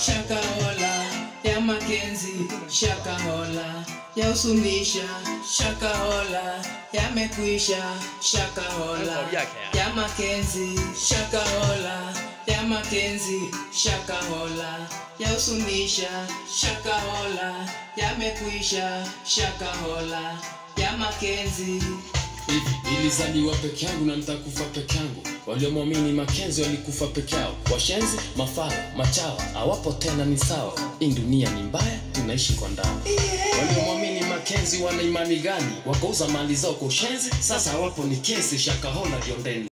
shakahola ya makenzi shakahola ya usunisha shakahola yamekwisha shakahola ya makenzi shakahola ya makenzi shakahola ya usunisha shakahola yamekwisha shakahola ya makenzi hivi nilizaliwa peke yangu na nitakufa peke yangu waliomwamini makenzi walikufa peke yao washenzi mafala machawa hawapo tena ni sawa hii dunia ni mbaya tunaishi kwa ndani waliomwamini makenzi wana imani gani wakauza mali zao kwa ushenzi sasa hawapo ni kesi shakahola liondeni